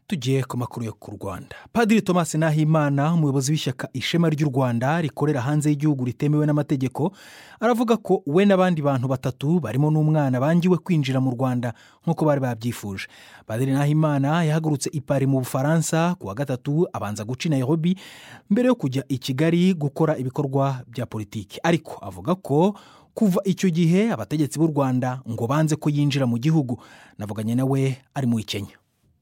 tugiye ku makuru yo ku rwanda padiri thomas nahimana umuyobozi w'ishyaka ishema ry'u rwanda rikorera hanze y'igihugu ritemewe n'amategeko aravuga ko we n'abandi bantu batatu barimo n'umwana bangiwe kwinjira mu rwanda nk'uko bari babyifuje padiri nahimana yahagurutse i pari mu bufaransa ku wa gatatu abanza guca i nairobi mbere yo kujya i kigali gukora ibikorwa bya politiki ariko avuga ko kuva icyo gihe abategetsi b'u rwanda ngo banze ko yinjira mu gihugu navuganye nawe ari muri kenya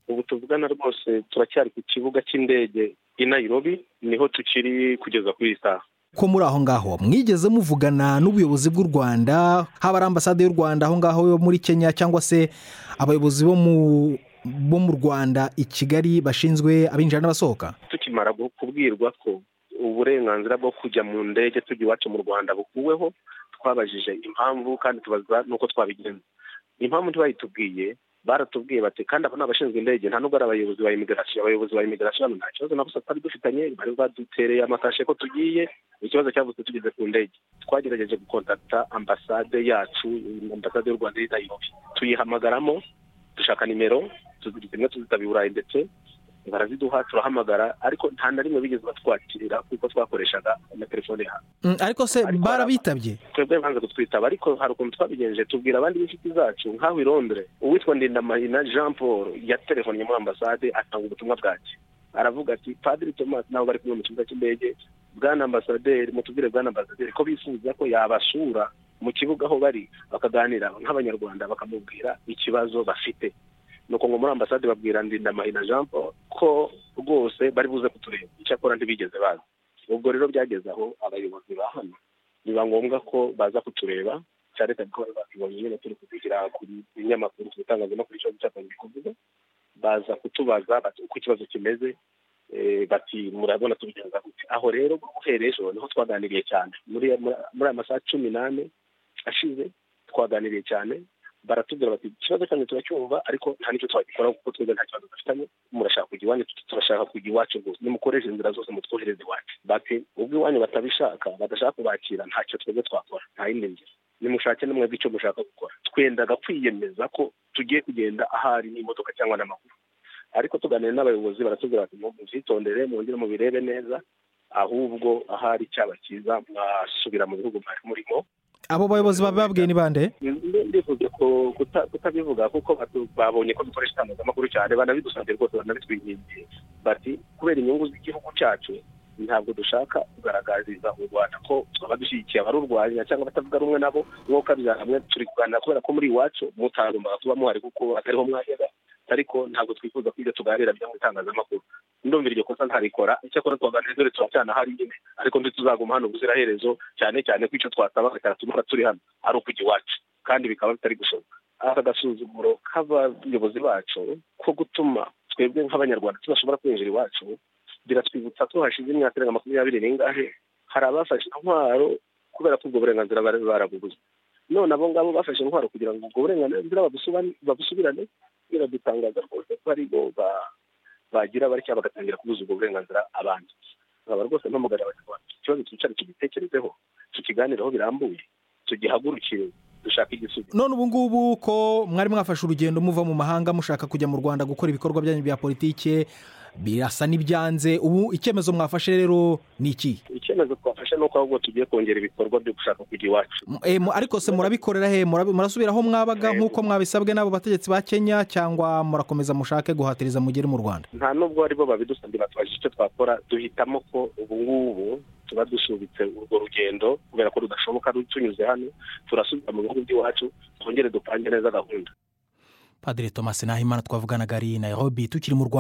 ubu tuvugana rwose turacyari ku kibuga cy'indege i nairobi niho tukiri kugeza kuri iyi saha ko muri aho ngaho mwigeze muvugana n'ubuyobozi bw'u rwanda haba ari ambasade y'u rwanda aho ngaho yo muri kenya cyangwa se abayobozi bo mu bo mu rwanda i kigali bashinzwe abinjira n'abasohoka tukimara kubwirwa ko uburenganzira bwo kujya mu ndege tujya iwacu mu rwanda bukuweho twabajije impamvu kandi tubaza n'uko twabigenza impamvu ntibayitubwiye baratubwiye bati kandi aba ni abashinzwe indege nta nubwo ari abayobozi ba imigarasiyo abayobozi ba imigarasiyo hano nta kibazo na gusa twari dufitanye bari badutereye amakashe ko tugiye ikibazo cyavutse tugeze ku ndege twagerageje gukontakita ambasade yacu ambasade y'u rwanda iri nayirobi tuyihamagaramo dushaka nimero zimwe tuzitaba i burayi ndetse baraziduha turahamagara ariko nta na rimwe bigeze batwakira kuko twakoreshaga na telefone yawe ariko se barabitabye twebwe banze kutwitaba ariko hari ukuntu twabigenje tubwira abandi b'inshuti zacu nk'aho i londres uwitwa ndindamarina jean paul yaterefonnye muri ambasade atanga ubutumwa bwacye aravuga ati padiri thomas nabo bari kumwe mu kibuga cy'indege bwana ambasaderi mutubwire bwana ambasaderi ko bifuza ko yabasura mu kibuga aho bari bakaganira nk'abanyarwanda bakamubwira ikibazo bafite nuko ngo muri ambasade babwira ndindamahina jean paul ko rwose bari buze kutureba icyakora ntibigeze baza ubwo rero byageze aho abayobozi ba hano biba ngombwa ko baza kutureba cyane cyane ko bari bakibonye nyine turi kubigira ku binyamakuru ku bitangazamakuru icyo cyapa bikuvuga baza kutubaza uko ikibazo kimeze bati murabona tubigenza gute aho rero guhera ejo niho twaganiriye cyane muri aya masaha cumi n'ane ashize twaganiriye cyane baratubwira bati ikibazo cyane turacyumva ariko nta n'icyo twagikora kuko twebwe nta kibazo dufitanye murashaka kujya iwanyu turashaka kujya iwacu gusa nimukoreshe inzira zose mutwohereze iwacu bati ubwo iwanyu batabishaka badashaka kubakira ntacyo twebwe twakora nta yindi nzira nimushake na mwebwe icyo mushaka gukora twendaga kwiyemeza ko tugiye kugenda ahari n'imodoka cyangwa n'amaguru ariko tuganira n'abayobozi baratubwira bati mubyitondere mwongere mubirebe neza ahubwo ahari cyaba cyiza mwasubira mu bihugu mwari murimo abo bayobozi bababwiye ni bande ndifuza kutabivuga kuko babonye ko dukoresha itangazamakuru cyane banabidusabye rwose banabitwingingiye bati kubera inyungu z'igihugu cyacu ntabwo dushaka kugaragariza u rwanda ko twaba dushyigikiye abarurwanya cyangwa abatavuga rumwe nabo nk'uko hamwe turi kuganira kubera ko muri iwacu mutagombaga kuba muhari kuko atariho mwajyaga ariko ntabwo twifuza ko ibyo tuganira byo mu itangazamakuru ndumvira iryo kosa ntarikora icyakora twaganira dore turacyana hariya nyine ariko ntituzaguma hano ubuziraherezo cyane cyane ko icyo twasabaga cyaratumara turi hano ari ukujya iwacu kandi bikaba bitari gushoboka aka gasuzumuro k'abayobozi bacu ko gutuma twebwe nk'abanyarwanda tudashobora kwinjira iwacu biratwibutsa ko hashize imyaka irenga makumyabiri n'ingahe hari abafashe intwaro kubera ko ubwo burenganzira bari barabubuze none abo ngabo bafashe intwaro kugira ngo ubwo burenganzira babusubirane biradutangaza rwose ko ari bo bagira batya bagatangira kubuza ubwo burenganzira abandi nkaba rwose mpamagara abanyarwanda ikibazo twicare tugitekerezeho tukiganireho birambuye tugihagurukire dushaka igisubizo none ubu ngubu ko mwari mwafashe urugendo muva mu mahanga mushaka kujya mu rwanda gukora ibikorwa byanyu bya politike birasa n'ibyanze ubu icyemezo mwafashe rero ni iki icyemezo twafashe ni uko ahubwo tugiye kongera ibikorwa byo gushaka kujya iwacu ariko se murabikorera he murasubira aho mwabaga nk'uko mwabisabwe n'abo bategetsi ba kenya cyangwa murakomeza mushake guhatiriza mugere mu rwanda nta nubwo aribo babidusabye batubajije icyo twakora duhitamo ko ubu ngubu tuba dusubitse urwo rugendo kubera ko rudashoboka tunyuze hano turasubira mu bihugu by'iwacu twongere dupange neza gahunda padiri thomas nahimana twavuganaga ari nayirobi tukiri mu rwanda